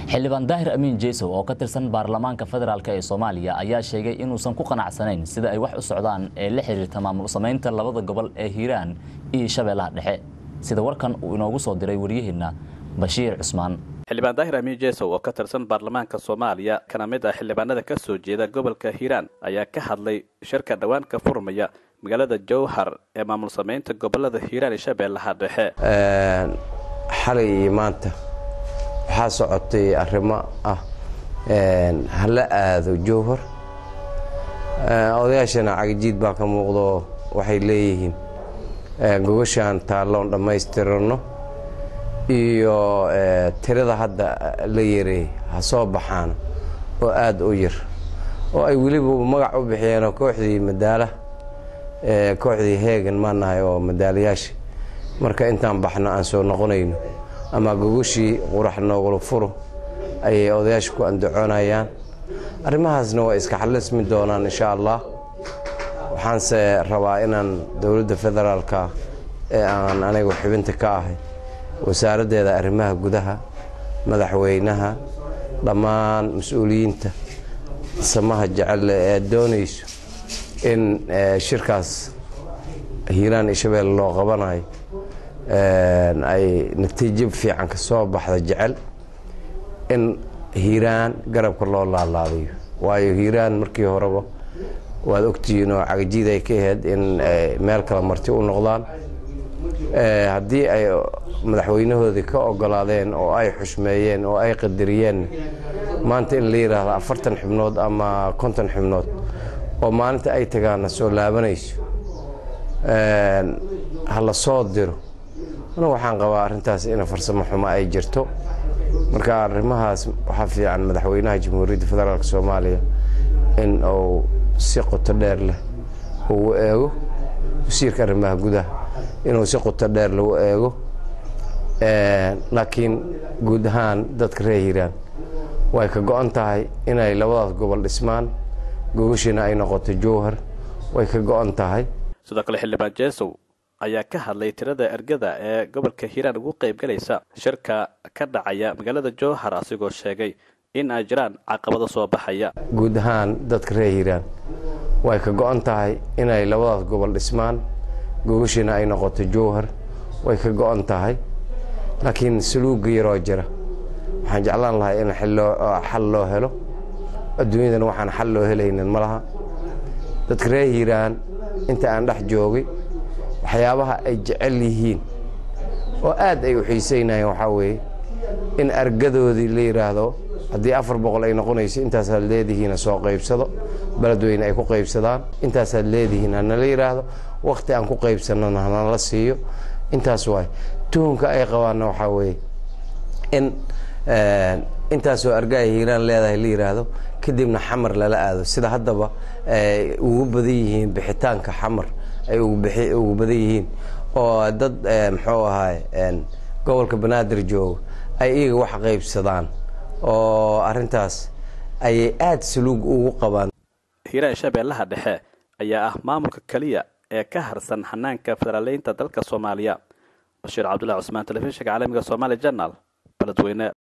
xildhibaan daahir amiin jeesow oo ka tirsan baarlamaanka federaalk ee soomaaliya ayaa sheegay inuusan ku qanacsanayn sida ay wax u socdaan ee la xiriirta maamul samaynta labada gobol ee hiiraan iyo shabeellaha dhexe sida warkan uu inoogu soo diray waryaheena bashiir cusmaan xildhibaan daahir amiin jeesow oo ka tirsan baarlamaanka soomaaliya kana mid ah xildhibaanada ka soo jeeda gobolka hiiraan ayaa ka hadlay shirka dhowaan ka furmaya magaalada jowhar ee maamul samaynta gobolada hiiraan iyo shabeellaha dhexe xalay iyo maanta waxaa socotay arrimo ah hala aado jowhar odayaashana cagajiid baa ka muuqdo waxay leeyihiin gogashaan taalloon dhammaystirano iyo tirada hadda la yareey ha soo baxaan oo aad u yar oo ay weliba magac u bixiyeenoo kooxdii madaala kooxdii heegan maanahay oo madaalayaasha marka intaan baxno aan soo noqonayno ama gogashii qurax noogula furo ayay odayaasha ku andacoonayaan arrimahaasna waa iska xallismi doonaan insha allah waxaanse rabaa inaan dowladda federaalka ee aan anigu xibinta ka ahay wasaaraddeeda arrimaha gudaha madaxweynaha dhammaan mas-uuliyiinta samaha jecelle ee doonayso in shirkaas hiiraan iyo shabeelle loo qabanayo ay natiijo fiican ka soo baxda jecel in hiiraan garabka loo laalaadayo waayo hiiraan markii horeba waad ogtihiin oo cagajiid ay ka ahayd in meel kale marti u noqdaan haddii ay madaxweynahoodii ka ogolaadeen oo ay xushmeeyeen oo ay qadariyeen maanta in la yidhaahdo afartan xubnood ama konton xubnood oo maalinta ay tagaana soo laabanayso ha la soo diro anigu waxaan qabaa arrintaas in farsamo xumo ay jirto marka arrimahaas waxaa fiican madaxweynaha jamhuuriyadda federaalk soomaaliya in uu si qoto dheer leh ugu eego wasiirka arrimaha gudaha inuu si qoto dheer lagu eego laakiin guud ahaan dadka reer hiiraan way ka go-an tahay inay labadaas gobol dhismaan gogashiina ay noqoto jowhar way ka go-an tahay sidoo kale xildhibaan jeesow ayaa ka hadlay tirada ergada ee gobolka hiiraan ugu qaybgalaysa shirka ka dhacaya magaalada jowhar asigoo sheegay in ay jiraan caqabado soo baxaya guud ahaan dadka reer hiiraan way ka go-an tahay inay labadaas gobol dhismaan gogashiina ay noqoto jowhar way ka go-an tahay laakiin saluuga yaroo jira waxaan jeclaan lahaa in xal loo helo adduunyadana waxaan xal loo helaynin ma laha dadka reer hiiraan inta aan dhex joogay waxyaabaha ay jecel yihiin oo aad ay u xiisaynayeen waxaa weeye in argadoodii la yidhaahdo haddii afar boqol ay noqonayso intaasaad leedihiina soo qaybsado beledweyne ay ku qaybsadaan intaasaad leedihiin hanala yidhaahdo wakhti aan ku qaybsanana hanala siiyo intaas waay tuhunka ay qabaanna waxaa weeye in intaasoo argaay hiiraan leedahay la yidhaahdo kadibna xamar lala aado sida haddaba ugu badan yihiin bixitaanka xamar ay ugu badan yihiin oo dad muxuu ahaay gobolka banaadir jooga ay iyaga wax qaybsadaan oo arrintaas ayay aada saluug ugu qabaan hiiraan shabeellaha dhexe ayaa ah maamulka keliya ee ka harsan xanaanka federaaleynta dalka soomaaliya bashiir cabdullahi cusmaan telefishinka caalamiga somaali janal beledweyne